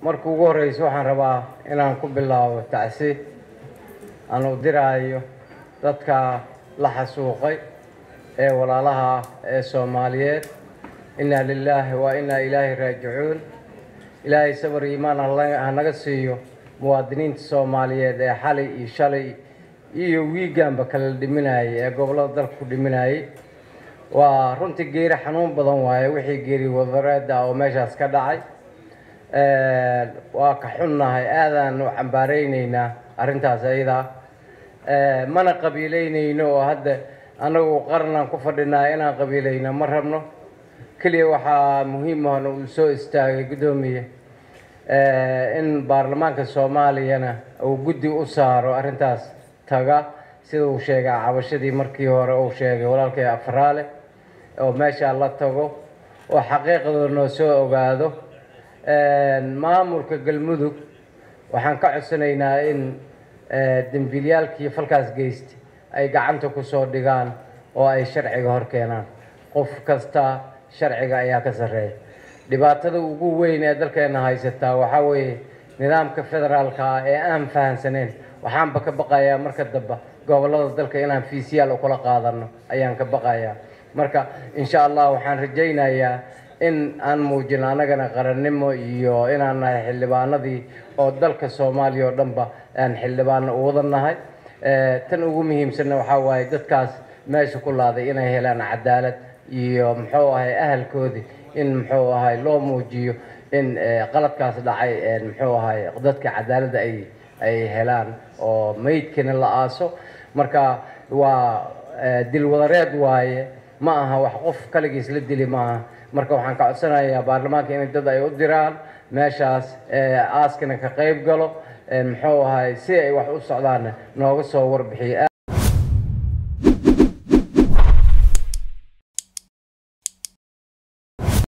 marka ugu horreysa waxaan rabaa inaan ku bilaabo tacsi aan u diraayo dadka la xasuuqay ee walaalaha ah ee soomaaliyeed innaa lilaahi wa innaa ilaahi raajicuun ilaahay sabar iimaan ha naga siiyo muwaadiniinta soomaaliyeed ee xalay iyo shalay iyo wiigaanba kala dhiminayay ee gobollada dalka ku dhiminayay waa runtii geeri xanuun badan waaye wixii geeri wadareeda oo meeshaas ka dhacay waa ka xunnahay aadaan u cambaaraynaynaa arrintaas ayadaa mana qabiilaynayno oo hadda annagu qarnaan ku fadhinaa inaan qabiilayno ma rabno keliya waxaa muhiim ahna uu soo istaagay guddoomiye in baarlamaanka soomaaliyana uu guddi u saaro arrintaas taga sida uu sheegay cabashadii markii hore uu sheegay walaalkay afraale oo meeshaa la tago oo xaqiiqdoo noo soo ogaado maamulka galmudug waxaan ka codsanaynaa in dembiilyaalkii falkaas geysta ay gacanta ku soo dhigaan oo ay sharciga hor keenaan qof kasta sharciga ayaa ka sarreeya dhibaatada ugu weyn ee dalkeena haysataa waxaa weeye nidaamka federaalka ah ee aan fahansaneyn waxaanba ka baqayaa marka dambe gobollada dalka inaan fiisiyaal ukula qaadano ayaan ka baqayaa marka insha allah waxaan rajaynayaa in aan muujino annagana qarannimo iyo inaan nahay xildhibaanadii oo dalka soomaaliya oo dhanba aan xildhibaano u wada nahay tan ugu muhiimsanna waxaa waaye dadkaas meesha ku laaday inay helaan cadaalad iyo muxuu ahay ahalkoodii in muxuu ahay loo muujiyo in qaladkaas dhacay muxuu ahay dadka cadaaladda ay ay helaan oo meydkana la aaso marka waa dilwadareed waaye ma aha wax qof kaligiis la dili maaha marka waxaan ka codsanayaa baarlamaanka in dad ay u diraan meeshaas aaskana ka qayb galo muxuu ahay si ay wax u socdaanna nooga soo warbixiyo